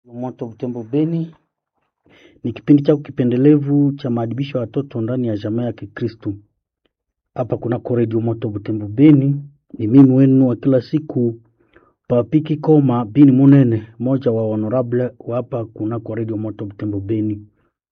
Moto Butembo Beni ni kipindi chako kipendelevu cha maadibisho ya watoto ndani ya jamaa ya Kikristu. Hapa kunako redio Moto Butembo Beni, ni mimi wenu wa kila siku Papiki Koma Bini Munene, moja wa honorable wa hapa kunako redio Moto Butembo Beni.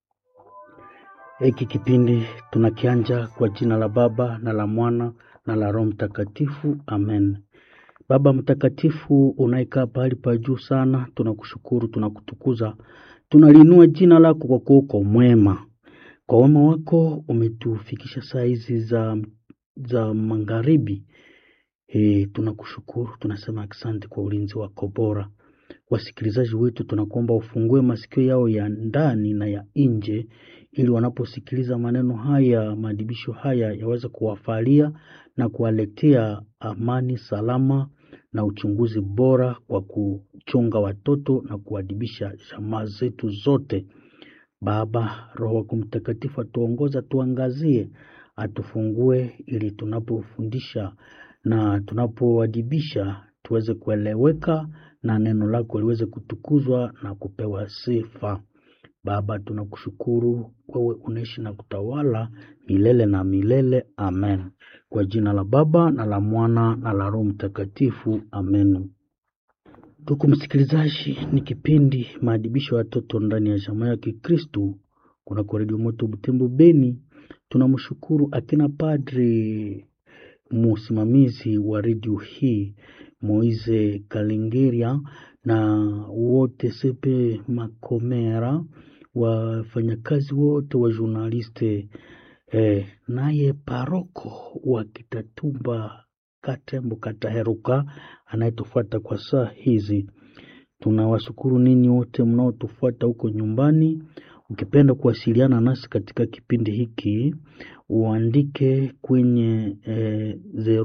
Hiki kipindi tunakianja kwa jina la Baba na la Mwana na la Roho Mtakatifu, amen. Baba Mtakatifu unayekaa pahali pa juu sana, tunakushukuru, tunakutukuza, tunaliinua jina lako kwa kuwa uko mwema. Kwa wema wako umetufikisha saa hizi za, za magharibi. E, tunakushukuru, tunasema asante kwa ulinzi wako bora. Wasikilizaji wetu tunakuomba ufungue masikio yao ya ndani na ya nje, ili wanaposikiliza maneno haya, maadibisho haya yaweze kuwafalia na kuwaletea amani, salama na uchunguzi bora kwa kuchunga watoto na kuadibisha jamaa zetu zote. Baba, Roho wako Mtakatifu atuongoza, tuangazie, atufungue ili tunapofundisha na tunapoadibisha tuweze kueleweka na neno lako liweze kutukuzwa na kupewa sifa. Baba, tunakushukuru wewe unaishi na kutawala milele na milele. Amen. Kwa jina la Baba na la Mwana na la Roho Mtakatifu. Amen. Ndugu msikilizaji, ni kipindi maadibisho ya watoto ndani ya jamaa ya Kikristu kunako redio Moto Butembo Beni. Tunamshukuru akina padri msimamizi wa redio hii Moise Kalengeria na wote Sepe Makomera, wafanyakazi wote wa journaliste eh, naye paroko wa Kitatumba Katembo Kataheruka anayetufuata kwa saa hizi. Tunawashukuru ninyi wote mnaotufuata huko nyumbani. Ukipenda kuwasiliana nasi katika kipindi hiki uandike kwenye eh,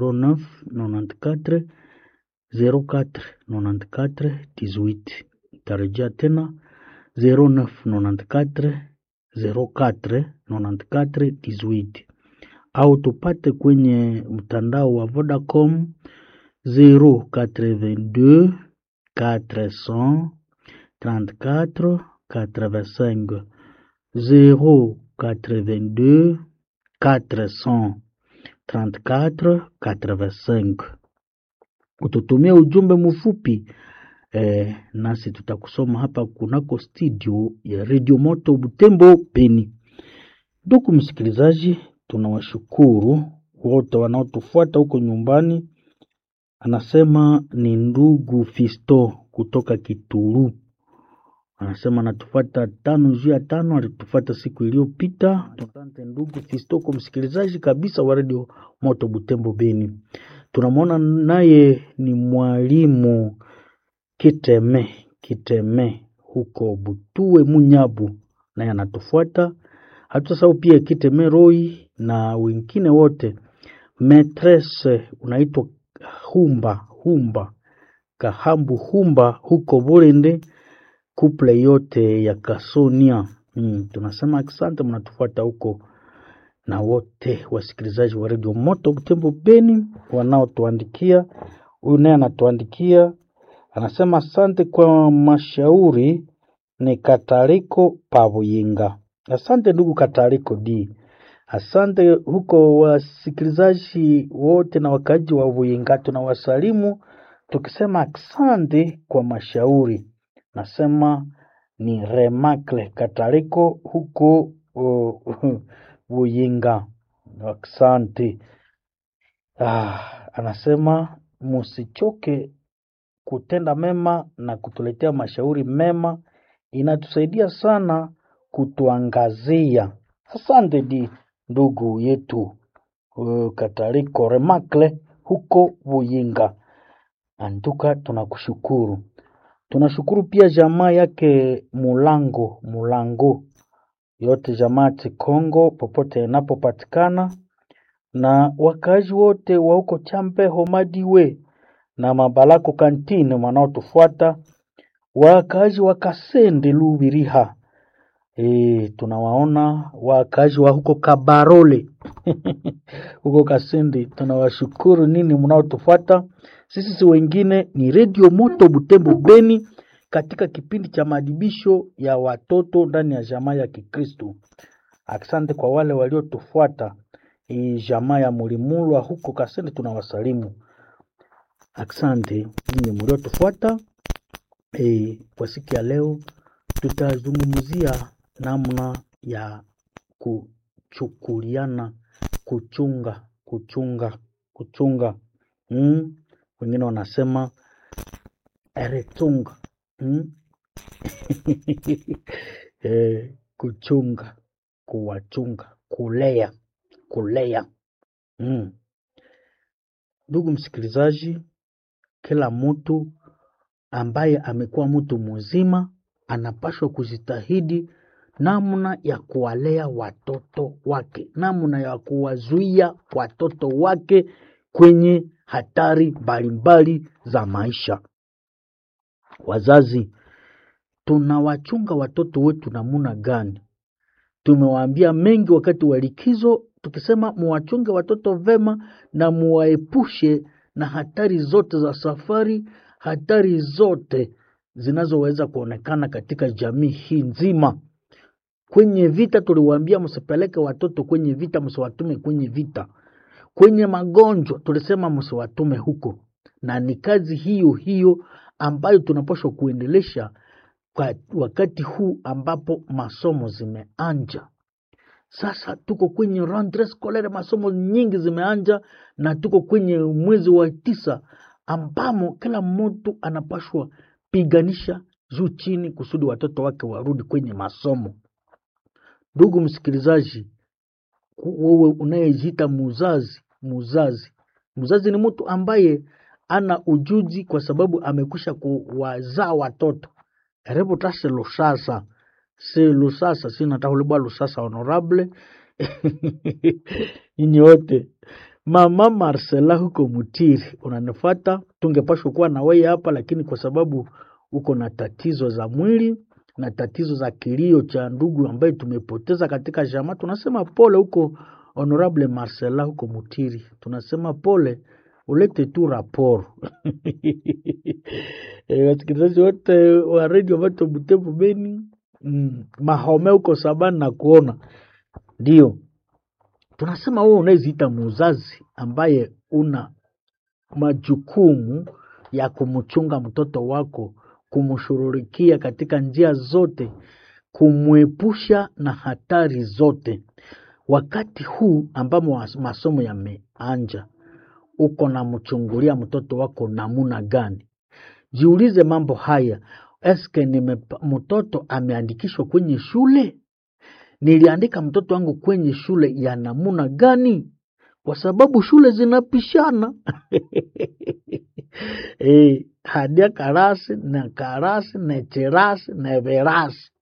0994 04 94 18. Tarejea tena 0994 04 94 18, au tupate kwenye mtandao wa Vodacom 082 400 34 85 082 400 34 85. Ututumia ujumbe mfupi eh, nasi tutakusoma hapa kunako studio ya Radio Moto Butembo Beni. Ndugu msikilizaji, tunawashukuru wote wanaotufuata huko nyumbani. Anasema ni ndugu Fisto kutoka Kituru, anasema anatufuata tano juu ya tano, alitufuata siku iliyopita. Asante ndugu Fisto kwa msikilizaji kabisa wa Radio Moto Butembo Beni. Tunamwona naye ni mwalimu Kiteme Kiteme huko Butue Munyabu, naye anatufuata. Hatusahau pia Kiteme Roi na wengine wote. Metrese unaitwa Humba Humba Kahambu Humba huko Burende, kuple yote ya Kasonia. Mm, tunasema asante, mnatufuata huko na wote wasikilizaji wa redio Moto Butembo Beni wanaotuandikia. Huyu naye anatuandikia anasema asante kwa mashauri. Ni Katariko Pabuyinga. Asante ndugu Katariko D. Asante huko wasikilizaji wote na wakaaji wa Buyinga, tunawasalimu tukisema asante kwa mashauri. Nasema ni Remakle Katariko huko uh, Buyinga. Asante. Ah, anasema musichoke kutenda mema na kutuletea mashauri mema, inatusaidia sana kutuangazia. Asante di ndugu yetu uh, Katariko Remakle huko Buyinga. Antuka, tunakushukuru. Tunashukuru pia jamaa yake Mulango Mulango yote jamaa Kongo popote inapopatikana na wakaaji wote wa huko Champe Homadiwe na Mabalako kantine wanaotufuata, wakaaji wa Kasende Lubiriha. E, tunawaona wakaaji wa huko Kabarole huko Kasende, tunawashukuru nini mnaotufuata. Sisi si wengine ni Radio Moto Butembo Beni, katika kipindi cha maadibisho ya watoto ndani ya jamaa ya Kikristo. Asante kwa wale waliotufuata hii jamaa ya Mulimulwa huko Kasende, tunawasalimu. Asante nyinyi mliotufuata. E, kwa siku ya leo tutazungumzia namna ya kuchukuliana, kuchunga, kuchunga, kuchunga. Mm. Wengine wanasema eretunga. Mm. e, kuchunga, kuwachunga, kulea, kulea. Mm. Ndugu msikilizaji, kila mtu ambaye amekuwa mtu mzima anapaswa kujitahidi namna ya kuwalea watoto wake, namna ya kuwazuia watoto wake kwenye hatari mbalimbali za maisha. Wazazi, tunawachunga watoto wetu namuna gani? Tumewaambia mengi wakati wa likizo, tukisema muwachunge watoto vema na muwaepushe na hatari zote za safari, hatari zote zinazoweza kuonekana katika jamii hii nzima. Kwenye vita tuliwaambia msipeleke watoto kwenye vita, msiwatume kwenye vita. Kwenye magonjwa tulisema msiwatume huko, na ni kazi hiyo hiyo ambayo tunapaswa kuendelesha kwa wakati huu ambapo masomo zimeanja. Sasa tuko kwenye rentree scolaire, masomo nyingi zimeanja, na tuko kwenye mwezi wa tisa ambamo kila mtu anapashwa piganisha juu chini kusudi watoto wake warudi kwenye masomo. Ndugu msikilizaji, wewe unayejiita muzazi, muzazi, muzazi ni mtu ambaye ana ujuzi kwa sababu amekwisha kuwazaa watoto karibu tase lusasa si lusasa sinatahulibwa lusasa honorable nyinyi wote mama Marcela huko Mutiri unanifata, tungepashwa kuwa na wewe hapa, lakini kwa sababu uko na tatizo za mwili na tatizo za kilio cha ndugu ambaye tumepoteza katika jamaa, tunasema pole huko honorable Marcela huko Mutiri, tunasema pole, ulete tu raporo e, wasikilizaji wote wa redio Vato Butembo Beni mm, Mahome huko Sabani na kuona ndio tunasema wewe unayeziita muzazi ambaye una majukumu ya kumchunga mtoto wako, kumshughulikia katika njia zote, kumwepusha na hatari zote. Wakati huu ambamo masomo yameanja, uko na mchungulia mtoto wako namuna gani? Jiulize mambo haya. Eske nime mtoto ameandikishwa kwenye shule? Niliandika mtoto wangu kwenye shule ya namuna gani? Kwa sababu shule zinapishana e, hadia karasi na karasi na cherasi na verasi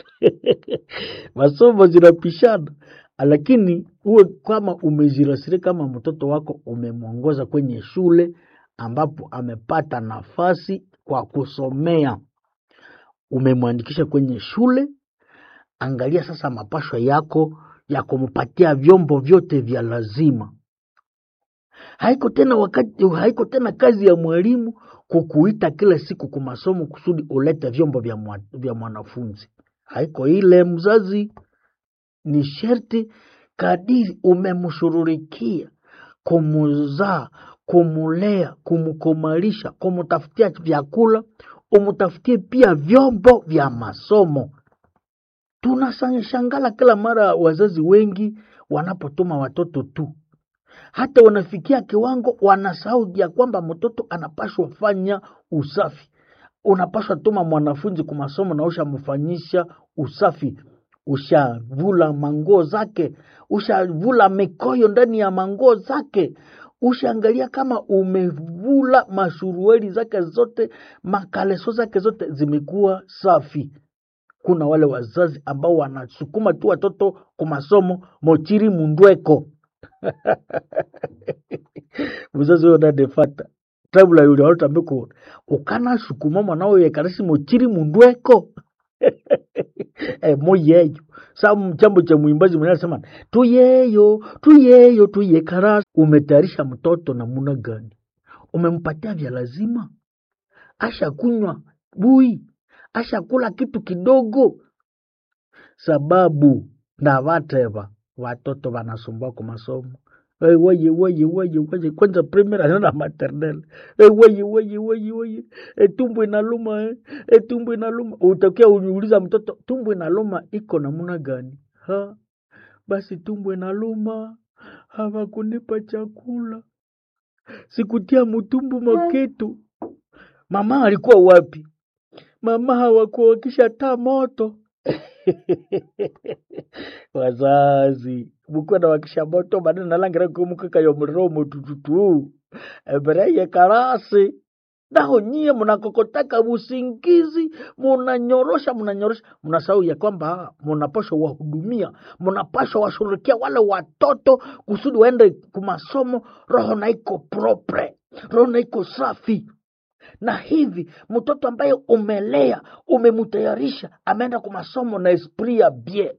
masomo zinapishana, lakini uwe kama umejirasiri kama mtoto wako umemwongoza kwenye shule ambapo amepata nafasi kwa kusomea, umemwandikisha kwenye shule Angalia sasa mapashwa yako ya kumpatia vyombo vyote vya lazima. Haiko tena wakati, haiko tena kazi ya mwalimu kukuita kila siku kwa masomo kusudi ulete vyombo vya, mwa, vya mwanafunzi. Haiko ile mzazi, ni sherti kadiri umemshururikia kumuzaa, kumulea, kumkomalisha, kumutafutia vyakula, umutafutie pia vyombo vya masomo. Tunashangala kila mara wazazi wengi wanapotuma watoto tu, hata wanafikia kiwango wanasahau ya kwamba mtoto anapashwa fanya usafi. Unapashwa tuma mwanafunzi kwa masomo na ushamfanyisha usafi, ushavula manguo zake, ushavula mikoyo ndani ya manguo zake, ushaangalia kama umevula mashurueli zake zote, makaleso zake zote zimekuwa safi. Kuna wale wazazi ambao wanasukuma tu watoto kwa masomo mochiri mundweko muzazi huyo nadefata tabula yule walotambiko ukana sukuma mwanao yekarasi mochiri mundweko e, moyeyo sa chambo cha mwimbaji mwenye anasema tuyeyo tuyeyo tuyekarasi umetayarisha mtoto namuna gani umempatia vya lazima asha kunywa bui ashakula kitu kidogo sababu na vateva watoto wanasumbua kwa masomo Hey, weye weye weye weye kwanza primary anaenda maternelle hey, weye weye weye weye hey, tumbo inaluma eh. hey, tumbo inaluma utakia uniuliza mtoto tumbo inaluma iko namna gani ha basi tumbo inaluma hawakunipa chakula sikutia mutumbu maketu mama alikuwa wapi mama hawakuwa wakisha taa moto wazazi mukwenda wakisha moto manene nalangira kumukika yo muliro mutututu embereye karasi naho nyie mnakokotaka usingizi munanyorosha munanyorosha mnasahau ya kwamba mnapashwa wahudumia mnapashwa washughulikia wale watoto kusudi waende kumasomo roho na iko propre roho na iko safi na hivi mtoto ambaye umelea umemtayarisha ameenda kwa masomo na esprit ya bien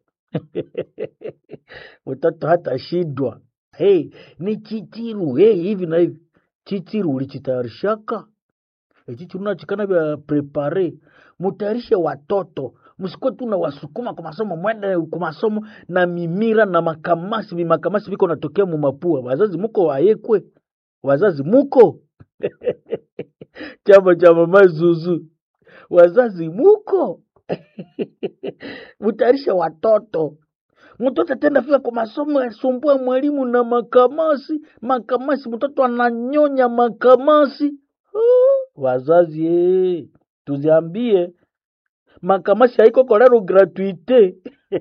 mtoto hata shindwa hey, ni chichiru hey, hivi na hivi chichiru ulichitayarishaka E, chichiru nachikana vya prepare mutayarishe watoto msikuwe tu na wasukuma kwa masomo mwende kwa masomo na mimira na makamasi vimakamasi viko natokea mumapua wazazi muko wayekwe wazazi muko chama cha mama Zuzu, wazazi muko mutayarishe watoto. Mtoto atenda fika kwa masomo asumbue mwalimu na makamasi makamasi, mtoto ananyonya makamasi. Ah, Wazazi eh, tuziambie makamasi haiko kolero gratuite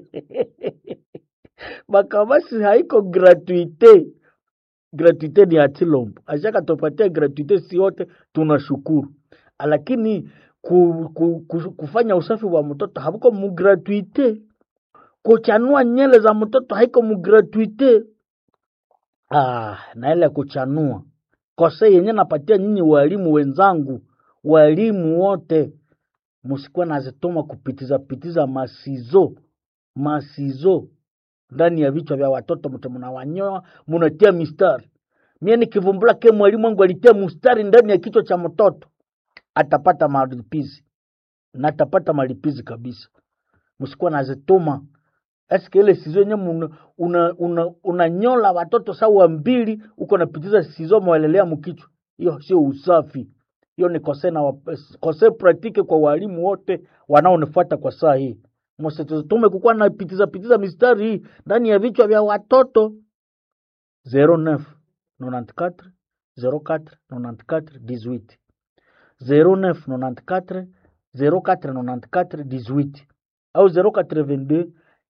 makamasi haiko gratuite gratuite ni atilombo ashaka tupatia gratuite si yote tunashukuru lakini ku, ku, ku, kufanya usafi wa mtoto havuko mugratuite kuchanua nyele za mtoto haiko mugratuite ah, na ile kuchanua kose yenye napatia nyinyi walimu wenzangu walimu wote musikuwa nazituma kupitiza pitiza masizo masizo ndani ya vichwa vya watoto mte mnawanyoa munatia mistari mie nikivumbula ke mwalimu wangu alitia mstari ndani ya kichwa cha mtoto atapata malipizi na atapata malipizi kabisa msikuwa nazituma eske ile sizo yenye unanyola una, una, unanyola watoto sawa mbili uko napitiza sizo mwelelea mkichwa hiyo sio usafi hiyo ni kose na wa- kose praktike kwa walimu wote wanaonifuata kwa saa hii msitutume kukuwa napitiza pitiza mistari hii ndani ya vichwa vya watoto 09 94 04 94 18 09 94 04 94 18 au 082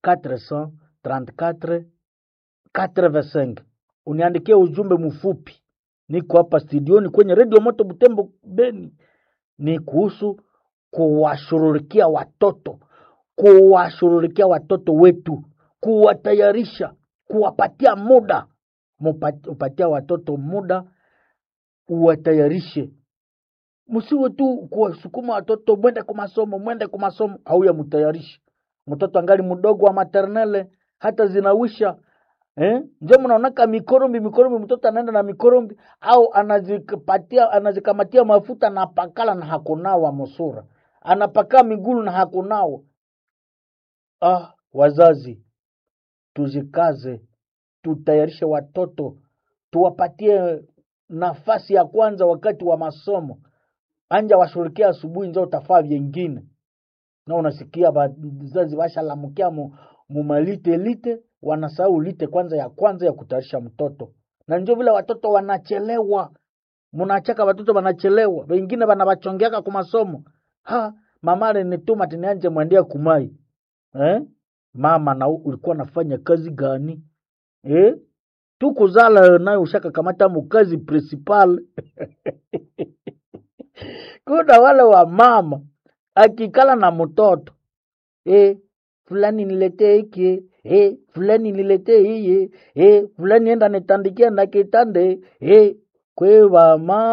434 85 uniandikie ujumbe mfupi niko hapa studioni kwenye redio moto butembo beni ni kuhusu kuwashughulikia watoto kuwashughulikia watoto wetu kuwatayarisha kuwapatia muda Mupa- upatia watoto muda uwatayarishe msiwe tu kuwasukuma watoto mwende kwa masomo mwende kwa masomo au ya mtayarishi mtoto angali mdogo wa maternele hata zinawisha eh? nje mnaonaka mikorombi mikorombi mtoto anaenda na mikorombi au anazikapatia anazikamatia mafuta na pakala na hakunawa musura anapakaa migulu na hakunawa ah wazazi tuzikaze tutayarishe watoto tuwapatie nafasi ya kwanza wakati wa masomo anja washughulikia asubuhi njo utafaa vyengine na unasikia wazazi washalamukia mu, mumalite lite wanasahau lite kwanza ya kwanza ya kutayarisha mtoto na njo vile watoto wanachelewa munachaka watoto wanachelewa wengine wanawachongeaka ku masomo ha mama alinituma tinianje mwendia kumai eh? mama na ulikuwa nafanya kazi gani eh? tukuzala nayo ushaka kamata mukazi principal kuna wale wa mama akikala na mtoto eh, fulani niletee hiki eh, fulani niletee hiye eh, fulani enda nitandikia na kitande eh, kwe wa mama